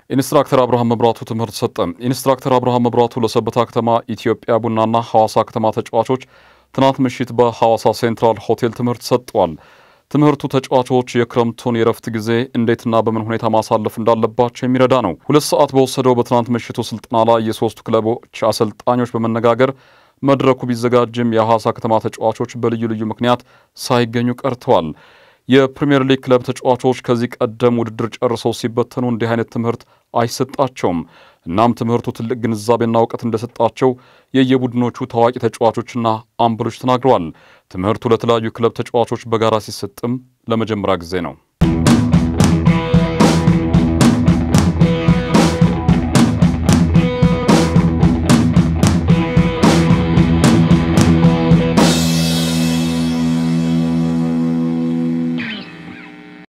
ኢንስትራክተር አብርሃም መብራቱ ትምህርት ሰጠ። ኢንስትራክተር አብርሃም መብራቱ ለሰበታ ከተማ ኢትዮጵያ ቡናና ሐዋሳ ከተማ ተጫዋቾች ትናንት ምሽት በሐዋሳ ሴንትራል ሆቴል ትምህርት ሰጥቷል። ትምህርቱ ተጫዋቾች የክረምቱን የረፍት ጊዜ እንዴትና በምን ሁኔታ ማሳለፍ እንዳለባቸው የሚረዳ ነው። ሁለት ሰዓት በወሰደው በትናንት ምሽቱ ስልጠና ላይ የሶስቱ ክለቦች አሰልጣኞች በመነጋገር መድረኩ ቢዘጋጅም የሐዋሳ ከተማ ተጫዋቾች በልዩ ልዩ ምክንያት ሳይገኙ ቀርተዋል። የፕሪምየር ሊግ ክለብ ተጫዋቾች ከዚህ ቀደም ውድድር ጨርሰው ሲበተኑ እንዲህ አይነት ትምህርት አይሰጣቸውም። እናም ትምህርቱ ትልቅ ግንዛቤና እውቀት እንደሰጣቸው የየቡድኖቹ ታዋቂ ተጫዋቾችና አምበሎች ተናግረዋል። ትምህርቱ ለተለያዩ ክለብ ተጫዋቾች በጋራ ሲሰጥም ለመጀመሪያ ጊዜ ነው።